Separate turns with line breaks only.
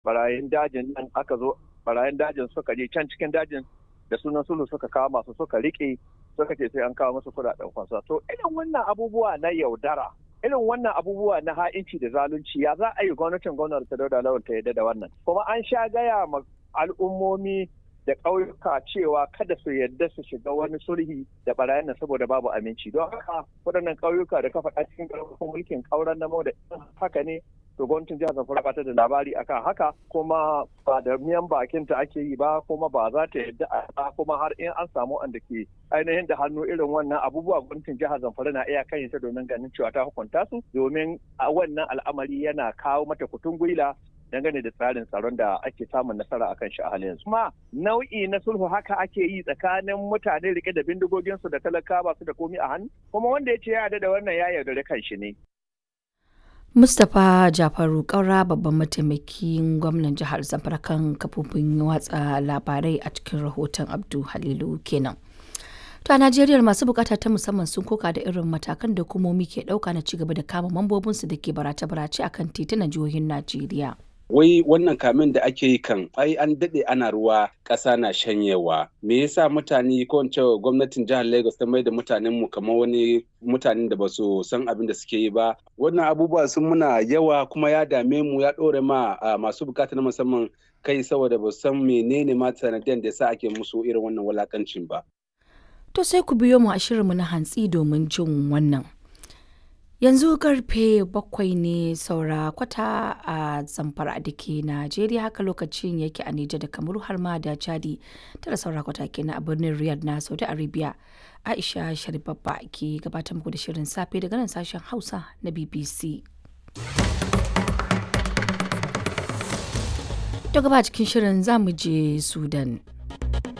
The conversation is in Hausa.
barayin dajin nan aka zo barayin dajin suka je can cikin dajin da sunan sulhu suka kawo masu suka rike suka ce sai an kawo musu kudaden fansa to irin wannan abubuwa na yaudara irin wannan abubuwa na ha'inci da zalunci ya za a yi gwamnatin gwamnati ta dauda lawan ta yadda da wannan kuma an sha gaya ma al'ummomi da ƙauyuka cewa kada su yadda su shiga wani sulhi da barayin nan saboda babu aminci don haka waɗannan ƙauyuka da ka faɗa cikin ƙarfafin mulkin ƙauran na da haka ne to gwamnatin jihar Zamfara ba ta da labari akan haka kuma ba da miyan bakin ta ake yi ba kuma ba za ta yadda a kuma har in an samu wanda ke ainihin da hannu irin wannan abubuwa gwamnatin jihar Zamfara na iya kan ta domin ganin cewa ta hukunta su domin a wannan al'amari yana kawo mata kutun gwila dangane da tsarin tsaron da ake samun nasara akan shi a halin yanzu. Kuma nau'i na sulhu haka ake yi tsakanin mutane rike da bindigoginsu da talaka ba su da komi a hannu kuma wanda ya ce ya da wannan ya yaudare kan shi ne.
Mustapha Jafaru Kaura babban mataimakin gwamnan jihar Zamfara kan kafofin watsa labarai a cikin rahoton Abdu Halilu kenan. To a Najeriya masu bukata ta musamman sun koka da irin matakan da hukumomi ke dauka na cigaba da kama mambobinsu da ke barace-barace akan titunan jihohin Najeriya.
wai wannan kamin da ake yi kan ai an daɗe ana ruwa ƙasa na shanyewa me yasa mutane ko in ce gwamnatin jihar lagos ta mai da mutanen mu kamar wani mutanen da ba su san abin da suke yi ba wannan abubuwa sun muna yawa kuma ya dame mu ya ɗore ma masu bukata na musamman kai saboda ba san menene ma sanadiyan da yasa ake musu irin wannan walakancin ba
To sai ku biyo mu a shirinmu na hantsi domin jin wannan. Yanzu karfe bakwai ne saura kwata a zamfara da ke Najeriya haka lokacin yake a Nijar da Kamaru har ma da Chadi tara saura kwata kenan a birnin Riyadh na Saudi Arabia. Aisha Sharibabba ke gabatar muku da shirin safe daga nan sashen Hausa na BBC. Daga ba cikin shirin za mu je Sudan.